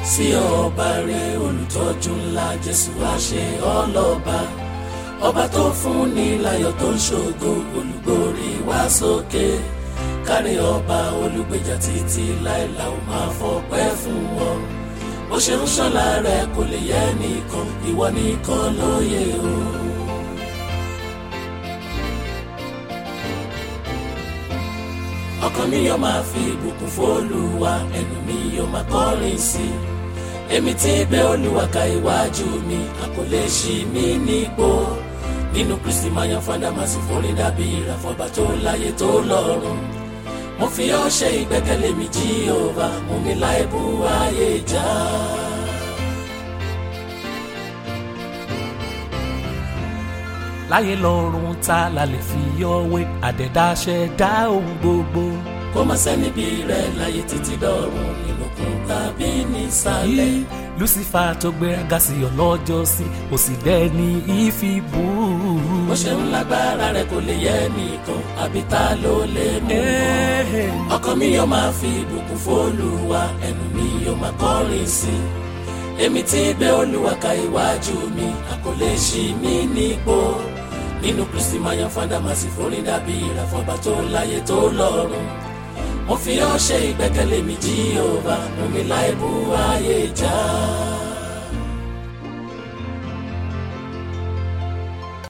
sí ọba rẹ olùtọ́jú ńlá jésù wá ṣe ọlọ́ba ọba tó fún ní láyọ̀ tó ń ṣògo olùgbòrí wá sókè kárí ọba olùgbèjà títí láìla ò máa fọpẹ́ fún wọn bó ṣe ń ṣọlá rẹ kò lè yẹ nìkan ìwọ nìkan lóye o. ọkàn mi yóò máa fi ìbùkún fÓlúwa ẹnu mi yóò máa kọrin sí i èmi tí gbé Olúwa ka iwájú mi a kò lè ṣí mi nígbó nínú Kristi máa yan fada máa sì forí dàbí ìràfọ́bà tó láyé tó lọ́run mo fi ọ́ ṣe ìgbẹ́kẹ̀lé mi Jíhóvà mú mi láì bú ayé já. láyé lọ́run ta la lè fi ọwé àdẹ̀dáṣẹ́ dá ohun gbogbo. kó má sẹ́ni bí rẹ̀ láyé títí dọ̀run nínúkún tàbí nísàlẹ̀. yí Lucifer tó gbéraga sí ọlọ́jọ́ sí kò sì dẹ́ni ìfi bú. bó ṣe ń lágbára rẹ̀ kò lè yẹ nìkan àbí ta ló lè mú wọn. ọkàn mi yóò máa fi ìbùkún fÓlúwa ẹnu mi yóò máa kọrin sí i èmi tí gbé Olúwa ka iwájú mi a kò lè ṣí mi nígbó nínú Kristi máa yan fada máa sì forí dàbí ìràfọ́bà tó láyé tó lọ́run mo fi ọ́ ṣe ìgbẹ́kẹ̀lé mi Jíhóvà mú mi láì bú ayé já.